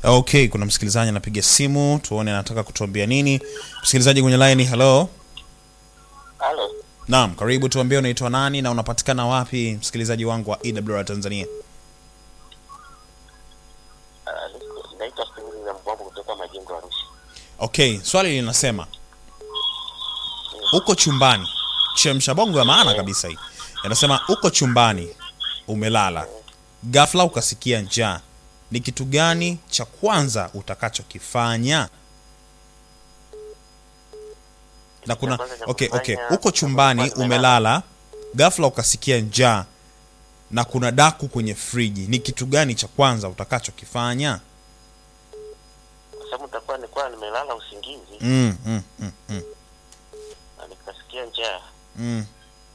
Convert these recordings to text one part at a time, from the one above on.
okay kuna msikilizaji anapiga simu tuone anataka kutuambia nini msikilizaji kwenye line hello Halo, naam karibu tuambie unaitwa nani na unapatikana wapi msikilizaji wangu wa ewr tanzania ah, niko- naitwa Steveni za Mbwambo kutoka Majengo Arusha. okay swali linasema uko chumbani chemsha bongo ya maana kabisa hii inasema uko chumbani umelala ghafla ukasikia njaa ni kitu gani cha kwanza utakachokifanya na kuna kwanza cha okay, okay. kufanya, uko chumbani kwanza umelala ghafla ukasikia njaa na kuna daku kwenye friji ni kitu gani cha kwanza utakachokifanya Kwa sababu nitakuwa nilikuwa nimelala usingizi mm, mm, mm, mm, na nikasikia njaa. mm.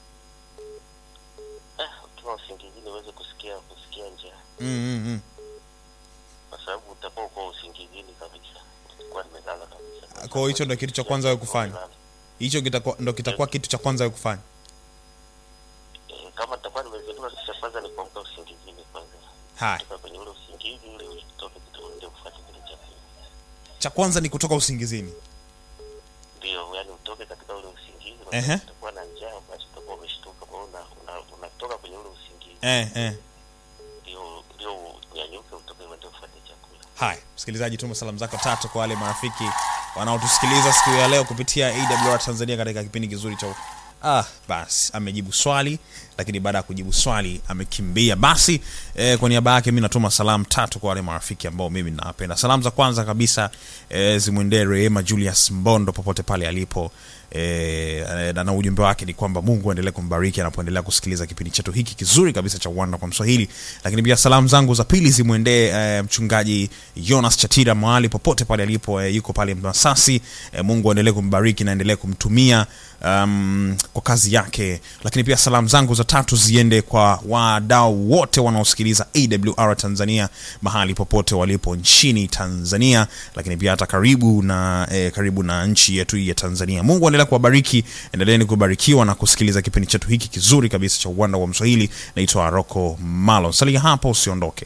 Eh, ukiwa usingizini uweze kusikia kusikia njaa, Mm, mm, mm. kwa sababu utakuwa uko usingizini kabisa, nilikuwa nimelala kabisa. Kwa hiyo hicho ndio kitu cha kwanza wewe kufanya? Nimelala. hicho kitakuwa ndo kitakuwa kitu cha kwanza wewe kufanya Eh, kama nitakuwa nimezinduka, kitu cha kwanza ni kuamka usingizini kwanza, haya kutoka kwenye ule usingizi ule utoke kidogo, ndio kufuata kile cha pili. cha kwanza ni kutoka usingizini Ndio, yani utoke katika ule usingizi, kwa Ehe. sababu utakuwa na njaa, basi utakuwa umeshtuka, kwa hiyo una- una- unatoka kwenye ule usingizi eh, eh. ndio ndio unyanyuke utoke uende ufuate chakula. haya msikilizaji tuma salamu zako tatu kwa wale marafiki wanaotusikiliza siku ya leo kupitia awr tanzania katika kipindi kizuri cha ah basi amejibu swali lakini baada ya kujibu swali amekimbia basi eh, kwa niaba yake mi natuma salamu tatu kwa wale marafiki ambao mimi nawapenda salamu za kwanza kabisa eh, zimwendee rehema julius mbondo popote pale alipo eh, na, na ujumbe wake ni kwamba mungu aendelee kumbariki anapoendelea kusikiliza kipindi chetu hiki kizuri kabisa cha uwanda kwa mswahili lakini pia salamu zangu za pili zimwendee eh, mchungaji jonas chatira mahali popote pale alipo eh, yuko pale masasi eh, mungu aendelee kumbariki na aendelee kumtumia um, kwa kazi yake lakini pia salamu zangu za tatu ziende kwa wadau wote wanaosikiliza awr tanzania mahali popote walipo nchini tanzania lakini pia hata karibu na eh, karibu na nchi yetu hii ya tanzania mungu aendelea kuwabariki endeleeni kubarikiwa na kusikiliza kipindi chetu hiki kizuri kabisa cha uwanda wa mswahili naitwa roko malo salia hapo usiondoke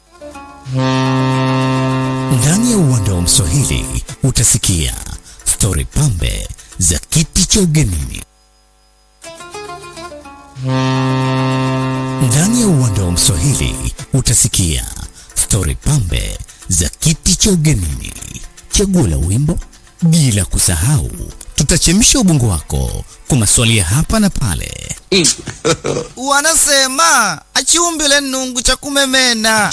Ndani ya uwanda wa Mswahili utasikia stori pambe za kiti cha ugenini. Ndani ya uwanda wa Mswahili utasikia stori pambe za kiti cha ugenini, chaguo la wimbo, bila kusahau tutachemsha ubongo wako kwa maswali ya hapa na pale. wanasema achiumbile nungu cha kumemena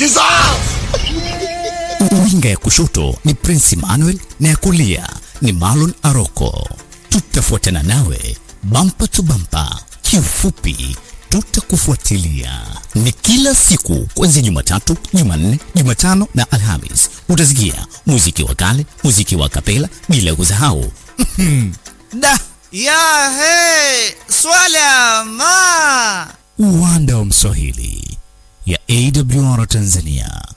Winga ya kushoto ni Prince Emmanuel na ya kulia ni Marlon Aroko. Tutafuatana nawe bampa tu bampa, kiufupi tutakufuatilia. Ni kila siku kuanzia Jumatatu, Jumanne, Jumatano na Alhamis. Utasikia muziki wa kale, muziki wa kapela, bila kusahau da ya he swala ma uwanda wa Mswahili ya AWR Tanzania.